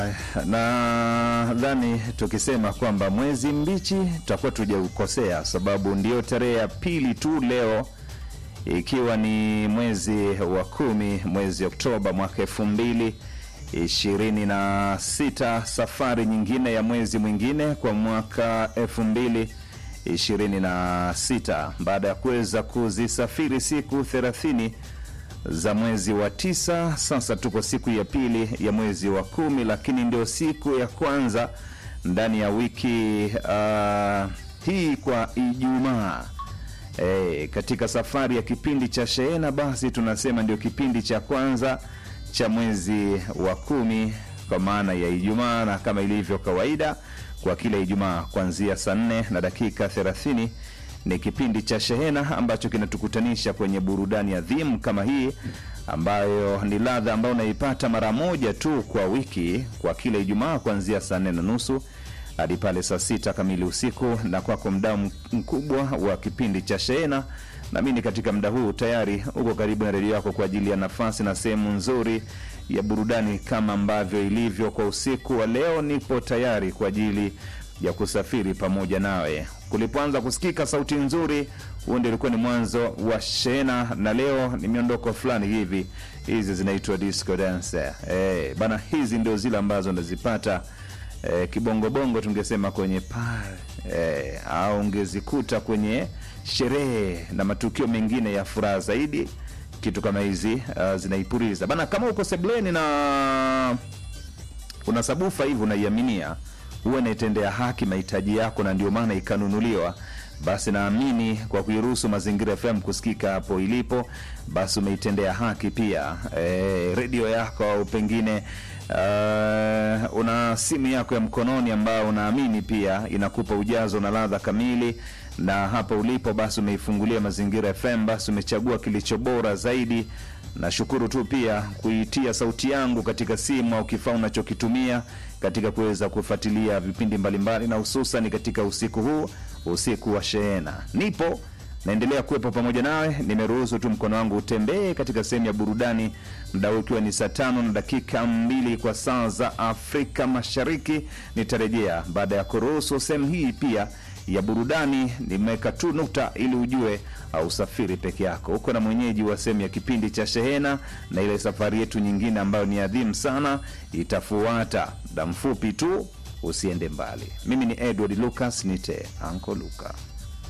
Nadhani tukisema kwamba mwezi mbichi tutakuwa tujaukosea, sababu ndio tarehe ya pili tu leo, ikiwa ni mwezi wa kumi, mwezi Oktoba mwaka elfu mbili ishirini na sita. Safari nyingine ya mwezi mwingine kwa mwaka elfu mbili ishirini na sita baada ya kuweza kuzisafiri siku thelathini za mwezi wa tisa. Sasa tuko siku ya pili ya mwezi wa kumi, lakini ndio siku ya kwanza ndani ya wiki uh, hii kwa Ijumaa. E, katika safari ya kipindi cha shehena, basi tunasema ndio kipindi cha kwanza cha mwezi wa kumi kwa maana ya Ijumaa, na kama ilivyo kawaida kwa kila Ijumaa kuanzia saa nne na dakika thelathini ni kipindi cha shehena ambacho kinatukutanisha kwenye burudani adhimu kama hii ambayo ni ladha ambayo unaipata mara moja tu kwa wiki kwa kila Ijumaa kuanzia saa nne na nusu hadi pale saa sita kamili usiku, na kwako mdao mkubwa wa kipindi cha shehena. Naamini katika muda huu tayari uko karibu na redio yako kwa ajili ya nafasi na sehemu nzuri ya burudani kama ambavyo ilivyo kwa usiku wa leo. Nipo tayari kwa ajili ya kusafiri pamoja nawe. Kulipoanza kusikika sauti nzuri, huo ndio ulikuwa ni mwanzo wa shehena, na leo ni miondoko fulani hivi, hizi zinaitwa disco dance. Eh, bana, hizi ndio zile ambazo ndazipata eh, kibongobongo tungesema kwenye par eh, au ungezikuta kwenye sherehe na matukio mengine ya furaha zaidi, kitu kama hizi uh, zinaipuriza bana. Kama uko sebleni na una sabufa hivi unaiaminia huwa inaitendea haki mahitaji yako, na ndio maana ikanunuliwa. Basi naamini kwa kuiruhusu Mazingira FM kusikika hapo ilipo, basi umeitendea haki pia e, redio yako au pengine uh, una simu yako ya mkononi ambayo unaamini pia inakupa ujazo na ladha kamili, na hapo ulipo basi umeifungulia Mazingira FM, basi umechagua kilicho bora zaidi. Nashukuru tu pia kuitia sauti yangu katika simu au kifaa unachokitumia katika kuweza kufuatilia vipindi mbalimbali, na hususan katika usiku huu, usiku wa shehena. Nipo naendelea kuwepo pamoja nawe. Nimeruhusu tu mkono wangu utembee katika sehemu ya burudani, muda huu ukiwa ni saa tano na dakika mbili kwa saa za Afrika Mashariki. Nitarejea baada ya kuruhusu sehemu hii pia ya burudani. Nimeweka tu nukta ili ujue usafiri peke yako, uko na mwenyeji wa sehemu ya kipindi cha shehena, na ile safari yetu nyingine ambayo ni adhimu sana itafuata muda mfupi tu. Usiende mbali. Mimi ni Edward Lucas, nite Anko Luka.